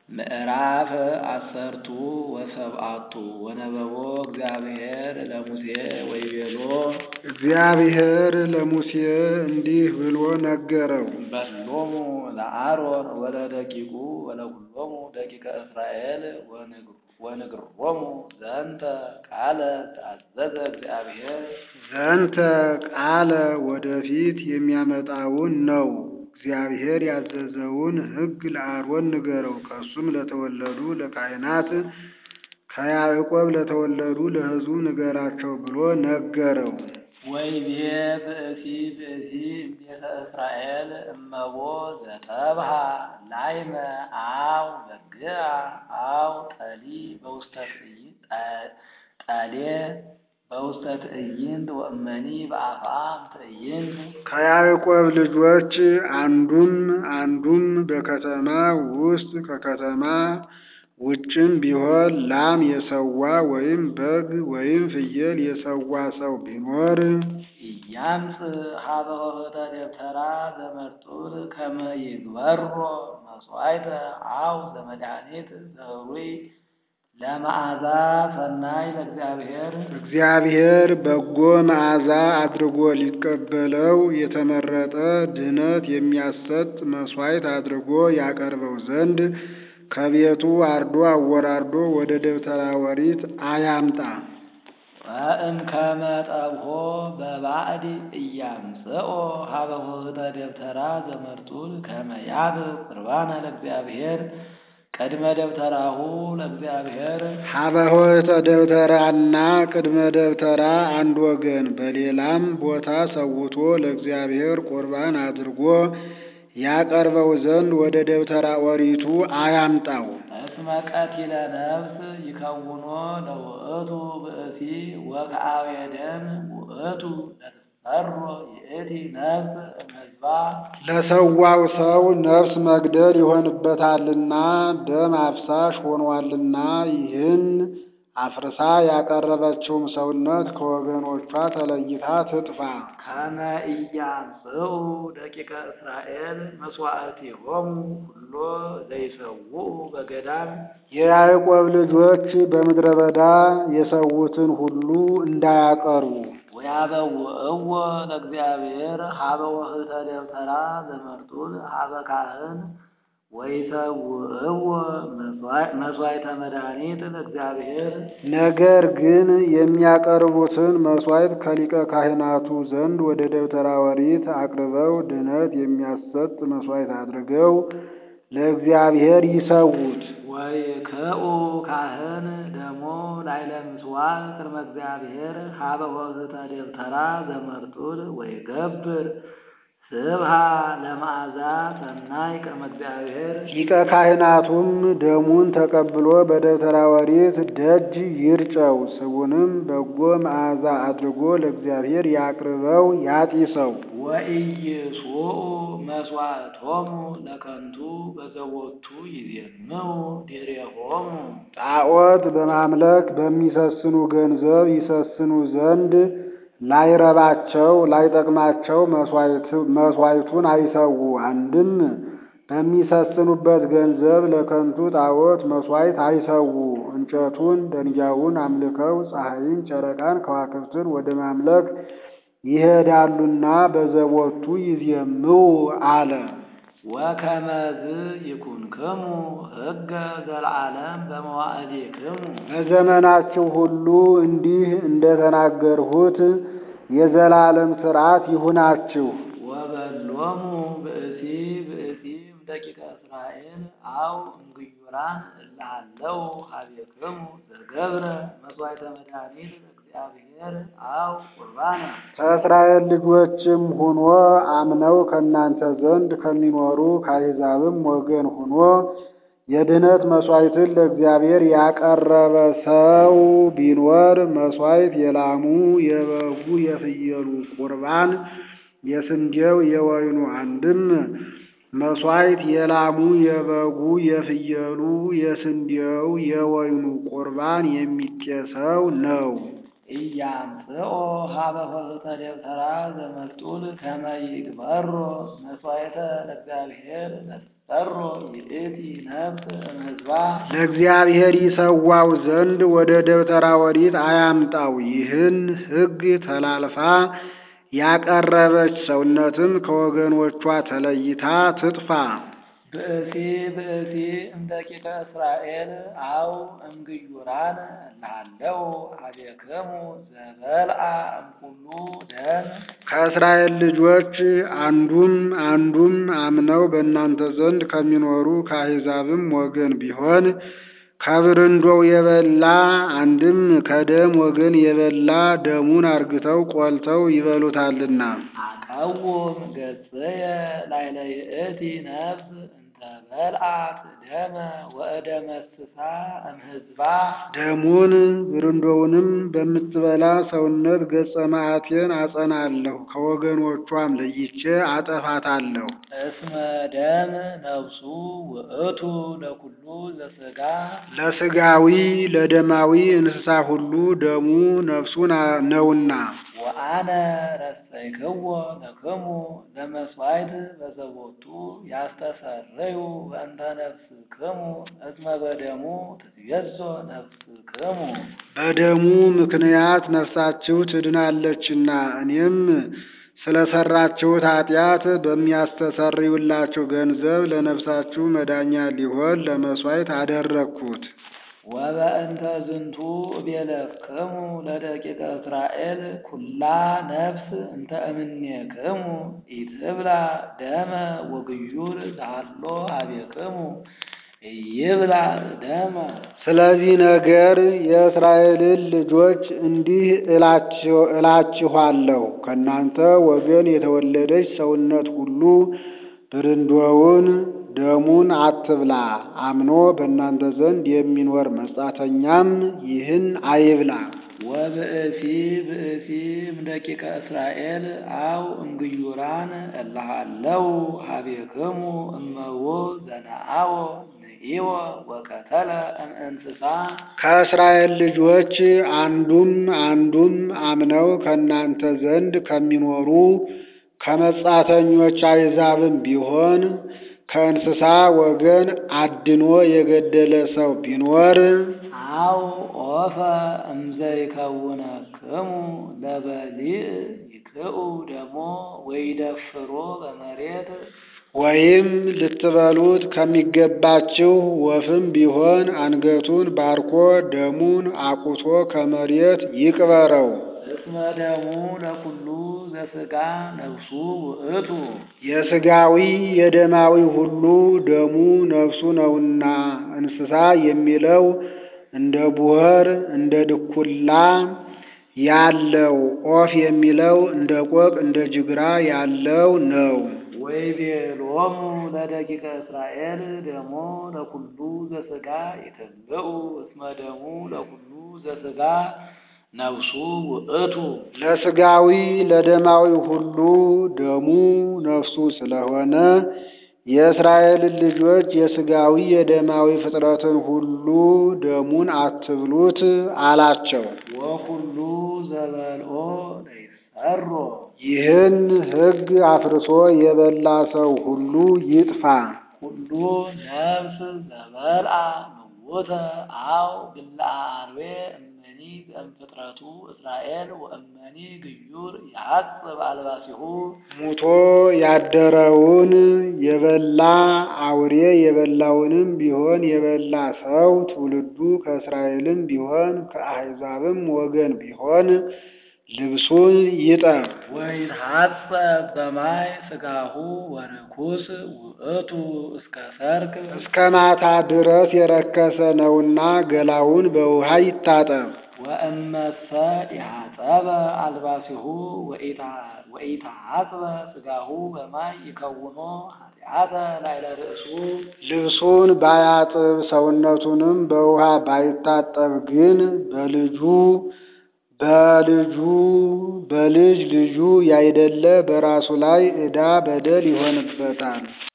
ምዕራፍ አሰርቱ ወሰብአቱ ወነበቦ እግዚአብሔር ለሙሴ ወይቤሎ እግዚአብሔር ለሙሴ እንዲህ ብሎ ነገረው። በሎሙ ለአሮን ወለደቂቁ ወለኩሎሙ ደቂቀ እስራኤል ወንግሮሙ ዘንተ ቃለ ተአዘዘ እግዚአብሔር ዘንተ ቃለ ወደፊት የሚያመጣውን ነው። እግዚአብሔር ያዘዘውን ሕግ ለአሮን ንገረው። ከእሱም ለተወለዱ ለካህናት ከያዕቆብ ለተወለዱ ለሕዝቡ ንገራቸው ብሎ ነገረው። ወይቤ ብእሲ ብእሲ እምቤተ እስራኤል እመቦ ዘተብሃ ላይመ አው በግአ አው ጠሊ በውስተ ጠሌ በውስተ ትዕይንት ወእመኒ በአፍአም ትዕይንት ከያዕቆብ ልጆች አንዱም አንዱም በከተማ ውስጥ ከከተማ ውጭም ቢሆን ላም የሰዋ ወይም በግ ወይም ፍየል የሰዋ ሰው ቢኖር ኢያምፅ ሀበ ኆኅተ ደብተራ ዘመርጡል ከመ ይግበሮ መሥዋዕተ አው ዘመድኃኒት ዘህሩይ ለመዓዛ ሰናይ ለእግዚአብሔር እግዚአብሔር በጎ መዓዛ አድርጎ ሊቀበለው የተመረጠ ድህነት የሚያሰጥ መሥዋዕት አድርጎ ያቀርበው ዘንድ ከቤቱ አርዶ አወራርዶ ወደ ደብተራ ኦሪት አያምጣ። ወእምከመ ጠብሖ በባዕድ ኢያምጽኦ ሀበ ኆኅተ ደብተራ ዘመርጡል ከመ ያብብ ቁርባነ ለእግዚአብሔር ቅድመ ደብተራሁ ለእግዚአብሔር ሀበ ኆኅተ ደብተራና ቅድመ ደብተራ አንድ ወገን በሌላም ቦታ ሰውቶ ለእግዚአብሔር ቁርባን አድርጎ ያቀርበው ዘንድ ወደ ደብተራ ኦሪቱ አያምጣው። እስመ ቀቲለ ነፍስ ይከውኖ ለውእቱ ብእሲ ወከአቤ ደም ውእቱ ለትሰሮ ይእቲ ነፍስ እምሕዝባ ለሰዋው ሰው ነፍስ መግደል ይሆንበታልና ደም አፍሳሽ ሆኗልና ይህን አፍርሳ ያቀረበችውም ሰውነት ከወገኖቿ ተለይታ ትጥፋ። ከመ ኢያምጽኡ ደቂቀ እስራኤል መሥዋዕቲሆሙ ሁሎ ዘይሰውኡ በገዳም የያዕቆብ ልጆች በምድረ በዳ የሰዉትን ሁሉ እንዳያቀርቡ ወያበውእዎ ለእግዚአብሔር ሀበ ኆኅተ ደብተራ ዘመርጡል ሀበ ካህን ወይሰውእዎ መሥዋዕተ መድኃኒት ለእግዚአብሔር ነገር ግን የሚያቀርቡትን መሥዋዕት ከሊቀ ካህናቱ ዘንድ ወደ ደብተራ ኦሪት አቅርበው ድህነት የሚያሰጥ መሥዋዕት አድርገው ለእግዚአብሔር ይሰዉት። ወይክኡ ካህን ደሞ ላዕለ ምጽዋዕ ቅድመ እግዚአብሔር ሀበ ኆኅተ ደብተራ ዘመርጡል ወይገብር ስብሃ ለመዓዛ ሰናይ ቅድመ እግዚአብሔር ሊቀ ካህናቱም ደሙን ተቀብሎ በደብተራ ኦሪት ደጅ ይርጨው። ስቡንም በጎ መዓዛ አድርጎ ለእግዚአብሔር ያቅርበው ያጢሰው። ወኢይስዑ መሥዋዕቶሙ ለከንቱ በዘቦቱ ይዜምው ዲሬሆሙ ጣዖት በማምለክ በሚሰስኑ ገንዘብ ይሰስኑ ዘንድ ላይረባቸው ላይጠቅማቸው መሥዋዕቱን አይሰዉ። አንድም በሚሰስኑበት ገንዘብ ለከንቱ ጣዖት መሥዋዕት አይሰዉ። እንጨቱን ደንጊያውን አምልከው ፀሐይን፣ ጨረቃን፣ ከዋክብትን ወደ ማምለክ ይሄዳሉና በዘቦቱ ይዜምው አለ። ወከመዝ ይኩንክሙ ሕገ ዘለዓለም በመዋዕሊክሙ በዘመናችሁ ሁሉ እንዲህ እንደተናገርሁት የዘላለም ሥርዓት ይሁናችሁ። ወበሎሙ ብእሲ ብእሲ እምደቂቀ እስራኤል አው እምግዩራን እልሃለው ሀቤክሙ ዘገብረ መሥዋዕተ መድኃኒት ለእግዚአብሔር አው ቁርባነ ከእስራኤል ልጆችም ሆኖ አምነው ከእናንተ ዘንድ ከሚኖሩ ከአሕዛብም ወገን ሆኖ የድህነት መሥዋዕትን ለእግዚአብሔር ያቀረበ ሰው ቢኖር መሥዋዕት የላሙ የበጉ የፍየሉ ቁርባን የስንዴው የወይኑ አንድም መሥዋዕት የላሙ የበጉ የፍየሉ የስንዴው የወይኑ ቁርባን የሚጤሰው ነው። ኢያምጽኦ ሀበ ኆኅተ ደብተራ ዘመርጡል ከመ ይግበሮ መሥዋዕተ ለእግዚአብሔር ወይሰሮ ይእቲ ነፍስ እምሕዝባ ለእግዚአብሔር ይሰዋው ዘንድ ወደ ደብተራ ኦሪት አያምጣው። ይህን ሕግ ተላልፋ ያቀረበች ሰውነትም ከወገኖቿ ተለይታ ትጥፋ። ብእሲ ብእሲ እምደቂቀ እስራኤል አው እምግዩራን እልሃለው ኀቤክሙ ዘበልዓ እምኩሉ ደም ከእስራኤል ልጆች አንዱም አንዱም አምነው በእናንተ ዘንድ ከሚኖሩ ከአሕዛብም ወገን ቢሆን ከብርንዶው የበላ አንድም ከደም ወገን የበላ ደሙን አርግተው ቆልተው ይበሉታልና። አቀውም ገጽየ ላዕለ ይእቲ ነፍስ እንተ በልዓት ደመ ወእደመስሳ እምሕዝባ ደሙን ብርንዶውንም በምትበላ ሰውነት ገጸ መዓቴን አጸናለሁ፣ ከወገኖቿም ለይቼ አጠፋታለሁ። እስመ ደም ነፍሱ ውእቱ ለኩሉ ዘሥጋ ለሥጋዊ ለደማዊ እንስሳ ሁሉ ደሙ ነፍሱ ና- ነውና። ወአነ ረሰይክዎ ለክሙ ለመሥዋዕት በዘቦቱ ያስተሰርዩ በእንተ ነፍስክሙ እስመ በደሙ ትትቤዞ ነፍስክሙ በደሙ ምክንያት ነፍሳችሁ ትድናለችና እኔም ስለሰራችሁት ኃጢአት በሚያስተሰርዩላችሁ ገንዘብ ለነፍሳችሁ መዳኛ ሊሆን ለመሥዋዕት አደረግኩት። ወበእንተ ዝንቱ እቤለክሙ ለደቂቀ እስራኤል ኩላ ነፍስ እንተ እምኔክሙ ኢትብላ ደመ ወግዩር ዛሎ ኀቤክሙ ኢይብላ ደመ ስለዚህ ነገር የእስራኤልን ልጆች እንዲህ እላችሁ- እላችኋለሁ ከእናንተ ወገን የተወለደች ሰውነት ሁሉ ብርንዶውን ደሙን አትብላ። አምኖ በእናንተ ዘንድ የሚኖር መጻተኛም ይህን አይብላ። ወብእሲ ብእሲ እምደቂቀ እስራኤል አው እምግዩራን እልሃለው ኀቤክሙ እመዎ ዘነአዎ ንኢዎ ወቀተለ እምእንስሳ ከእስራኤል ልጆች አንዱም አንዱም አምነው ከእናንተ ዘንድ ከሚኖሩ ከመጻተኞች አሕዛብም ቢሆን ከእንስሳ ወገን አድኖ የገደለ ሰው ቢኖር አው ኦፈ እምዘይከውነክሙ ለበሊዕ ይክኡ ደሞ ወይደፍሮ በመሬት ወይም ልትበሉት ከሚገባችሁ ወፍም ቢሆን አንገቱን ባርኮ ደሙን አቁቶ ከመሬት ይቅበረው። እስመ ደሙ ለኩሉ ዘሥጋ ነፍሱ ውእቱ የሥጋዊ የደማዊ ሁሉ ደሙ ነፍሱ ነውና። እንስሳ የሚለው እንደ ቡኸር እንደ ድኩላ ያለው፣ ኦፍ የሚለው እንደ ቆቅ እንደ ጅግራ ያለው ነው። ወይቤሎሙ ለደቂቀ እስራኤል ደሞ ለኩሉ ዘሥጋ ይትብልዑ እስመ ደሙ ለኩሉ ዘሥጋ ነፍሱ ውእቱ ለሥጋዊ ለደማዊ ሁሉ ደሙ ነፍሱ ስለሆነ የእስራኤልን ልጆች የሥጋዊ የደማዊ ፍጥረትን ሁሉ ደሙን አትብሉት አላቸው። ወኩሉ ዘበልኦ ለይሰሮ ይህን ሕግ አፍርሶ የበላ ሰው ሁሉ ይጥፋ። ኩሉ ነፍስ ዘበልዓ ምውተ አው ብልዓ አርዌ እመኒ እምፍጥረቱ እስራኤል ወእመኒ ግዩር ያጽብ አልባሲሁ ሙቶ ያደረውን የበላ አውሬ የበላውንም ቢሆን የበላ ሰው ትውልዱ ከእስራኤልም ቢሆን ከአሕዛብም ወገን ቢሆን ልብሱን ይጠብ። ወይትሐጸብ በማይ ሥጋሁ ወርኩስ ውእቱ እስከ ሰርክ እስከ ማታ ድረስ የረከሰ ነውና ገላውን በውሃ ይታጠብ። ወእመሰ ኢሐጸበ አልባሲሁ ወኢተሐጽበ ሥጋሁ በማይ ይከውኖ ኃጢአተ ላዕለ ርእሱ ልብሱን ባያጥብ ሰውነቱንም በውሃ ባይታጠብ ግን በልጁ በልጁ በልጅ ልጁ ያይደለ በራሱ ላይ ዕዳ በደል ይሆንበታል።